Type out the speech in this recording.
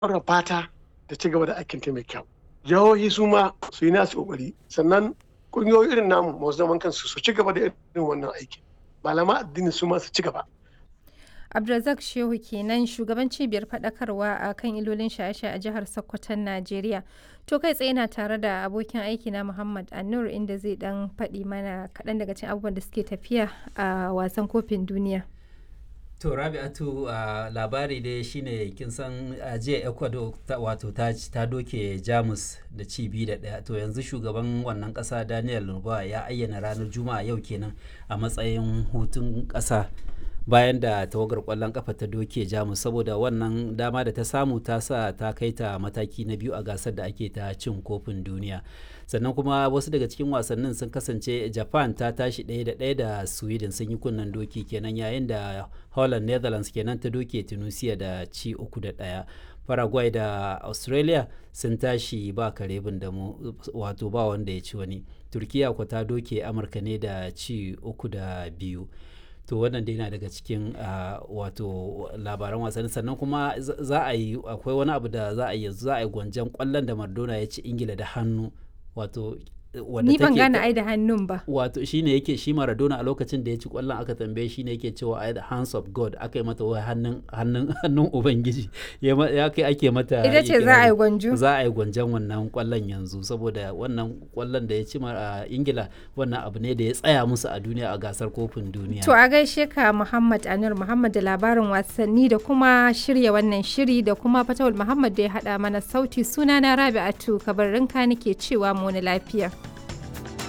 fara fata da ci gaba da aikin ta mai kyau jihohi su ma su yi nasu kokari sannan kungiyoyi irin namu masu zaman kansu su ci gaba da irin wannan aikin malama addini su ma su ci gaba Abdulrazak Shehu kenan shugaban cibiyar faɗakarwa a kan ilolin shaye-shaye a jihar Sokoton Najeriya. To kai tsaye na tare da abokin aiki na Muhammad Annur inda zai dan faɗi mana kaɗan daga cikin abubuwan da suke tafiya a wasan kofin duniya. To Rabi'atu uh, labari dai shine kin san uh, jiya Ecuador ta, wato ta, ta doke Jamus da ci biyu da ɗaya to yanzu shugaban wannan ƙasa Daniel Lurba ya ayyana ranar Juma'a yau kenan a matsayin hutun ƙasa bayan da tawagar kwallon kafa ta doke jamus saboda wannan dama da ta samu ta sa ta kai ta mataki na biyu a gasar da ake ta cin kofin duniya sannan kuma wasu daga cikin wasannin sun kasance japan ta tashi ɗaya da ɗaya da sweden sun yi kunnen doki kenan yayin da holland netherlands kenan ta doke tunisia da ci uku da ɗaya paraguay da australia sun tashi ba kare da mu wato ba wanda ya ci wani turkiya ku ta doke amurka ne da ci uku da biyu to wannan dai na daga cikin wato labaran wasanni sannan kuma za a yi akwai wani abu da za a yi za a yi gwanjan kwallon da Maradona ya ci Ingila da hannu wato ni ban gane ai da hannun ba wato shine yake shi Maradona a lokacin da ya ci kwallon aka tambaye shi ne yake cewa ai the hands of God aka yi mata wai hannun hannun hannun ubangiji ya kai ake mata ita ce za a yi gwanjo za a yi gwanjan wannan kwallon yanzu saboda wannan kwallon da ya ci a Ingila wannan abu ne da ya tsaya musu a duniya a gasar kofin duniya to a gaishe ka Muhammad Anur Muhammad da labarin wasanni da kuma shirya wannan shiri da kuma Fatawul Muhammad da ya hada mana sauti sunana Rabi'atu kabarinka nake cewa mu wani lafiya